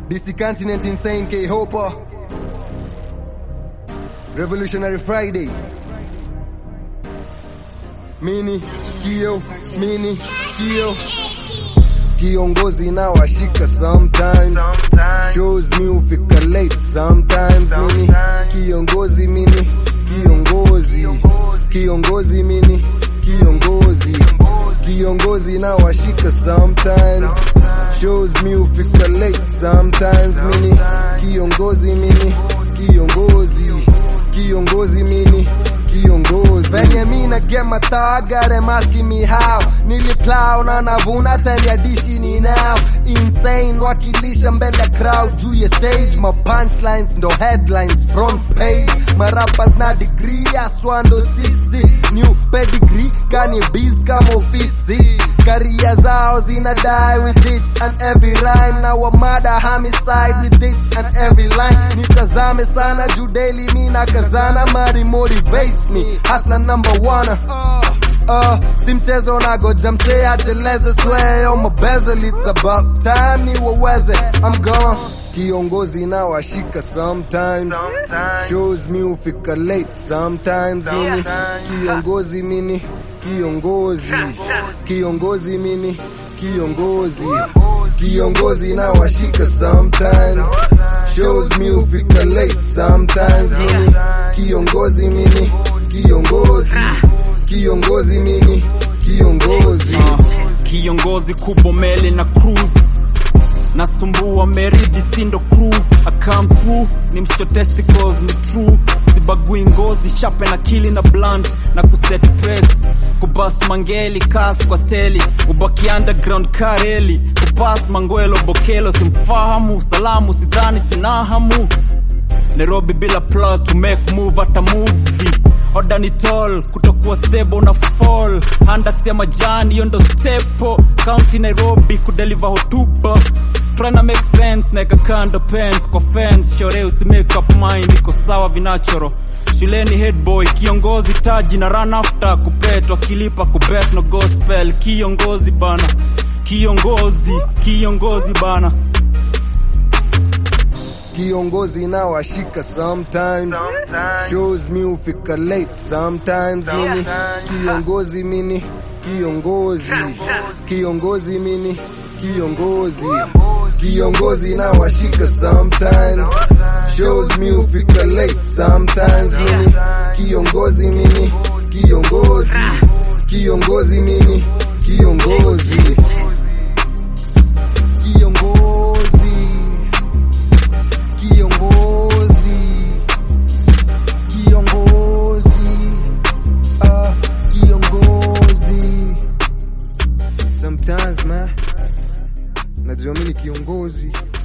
DC Continent Insane K Hopper Revolutionary Friday Mini Kio Mini Kio Kiongozi na washika sometimes Shows me ufika late sometimes Mini Kiongozi mini Kiongozi Kiongozi mini Kiongozi Kiongozi na washika sometimes Shows me ufika late sometimes Mini Kiongozi mini Kiongozi Kiongozi mini Kiongozi Venye mina get my thought got them asking me how Niliplow na navuna time ya dishi ni now Insane wakilisha mbele ya crowd juu ya stage My punchlines ndo headlines front page My rappers na degree aswa ndo sisi New pedigree kani biz kama ofisi Career zao zina die with it and every rhyme Na wamada homicide with it and every line Nitazame sana juu daily mina kazana Mari motivates me Hustler number one Uh, si mchezo nagoja msee ateleze sway on my bezel it's about time ni waweze I'm gone kiongozi na washika sometimes shows me ufika late sometimes mini kiongozi mini kiongozi kiongozi mini kiongozi kiongozi na washika sometimes shows me ufika late sometimes mini kiongozi mini kiongozi kiongozi mini kiongozi kiongozi kubomele na cruise nasumbua meridi sindo crew akampu ni mshotesicles ni true sibagui ngozi shape na kili na blunt na kuset press kubas mangeli kas kwa teli ubaki underground kareli kupas mangwelo bokelo simfahamu salamu sidhani sinahamu nairobi bila plot to make move hata movie oda ni tall kutokuwa stable na fall handasi ya majani hiyo ndo stepo county nairobi kudeliver hotuba trying to make sense naeka kando pens kwa fence shore usi make up mind iko sawa vinachoro shuleni headboy kiongozi taji na run after kupetwa kilipa kubet no gospel kiongozi bana kiongozi kiongozi bana kiongozi na washika sometimes shows me ufika late sometimes mini kiongozi mini kiongozi kiongozi mini kiongozi kiongozi na washika sometimes shows me ufika late sometimes mini kiongozi mini kiongozi kiongozi mini kiongozi kiongozi kiongozi kiongozi ah kiongozi sometimes man najua mimi ni kiongozi